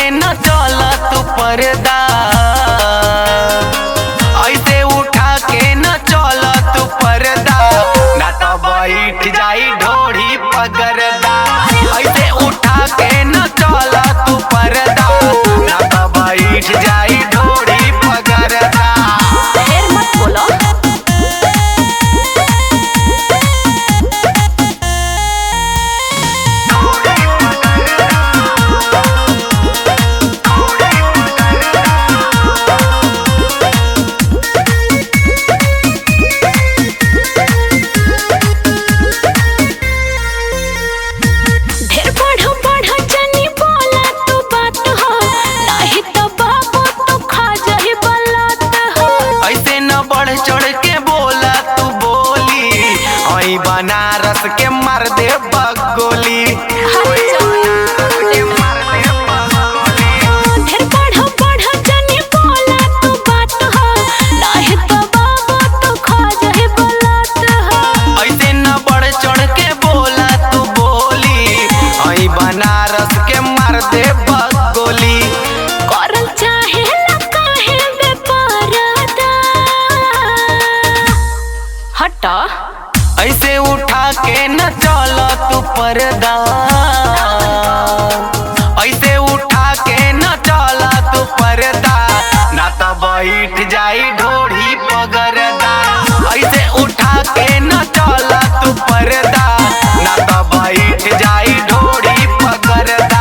के न चल तू पर्दा ऐसे उठा के न चल तू पर्दा ना तो बैठ जाई ढोड़ी पगरदा ऐसे उठा के न चल तू पर्दा ना तो बैठ जाई ढोड़ी पगरदा ढेर मत बोलो ढेर बढ़ बढ़ जनी बोला तू बात हो नहीं तो बाबू तू खा जाही बलात हो ऐसे न बढ़ चढ़ के बोला तू बोली आई बनारस के मार दे बगोली ढेर बढ़ बढ़ जनी बोला तू बात हो नहीं तो बाबू तू खा जाही बलात हो ऐसे न बढ़ चढ़ के बोला तू बोली आई बनारस के मार दे बगोली करल चाहे ला काहे बेपरदा हटा ऐसे उठा के न चल तू पर्दा ऐसे उठा के न चल तू पर्दा ना तो बैठ जाई ढोढ़ी पगरदा ऐसे उठा के न चल तू पर्दा ना तो बैठ जाई ढोढ़ी पगरदा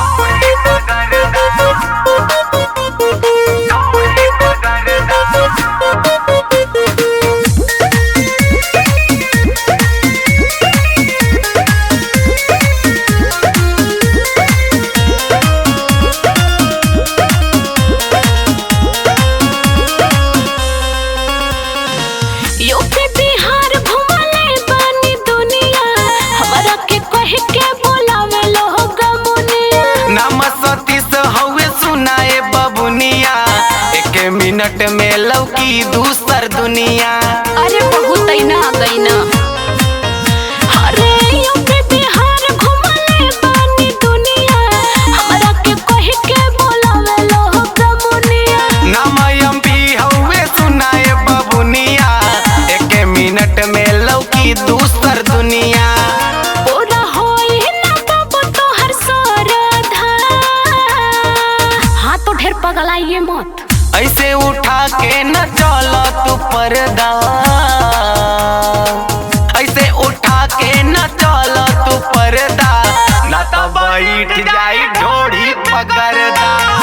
यूपी बिहार घुमले बानी दुनिया हमरा के कह के बोलावे लोग मुनिया नाम सतीश हवे सुनाए बबुनिया एक मिनट में लौकी दूसर दुनिया अरे बहुत ना गई ना अरे यूपी बिहार घुमले बानी दुनिया हमरा के कह के बोलावे लोग मुनिया नाम अम्बी हवे सुनाए बबुनिया एक मिनट में लौकी दूसर दुनिया पूरा होई ना बाबू तोहर सरधा हाँ तो ढेर पगलाइए मत ऐसे उठा के न चल तू पर्दा ऐसे उठा के न चल तू पर्दा ना तो बैठ जाई ढोड़ी पगरदा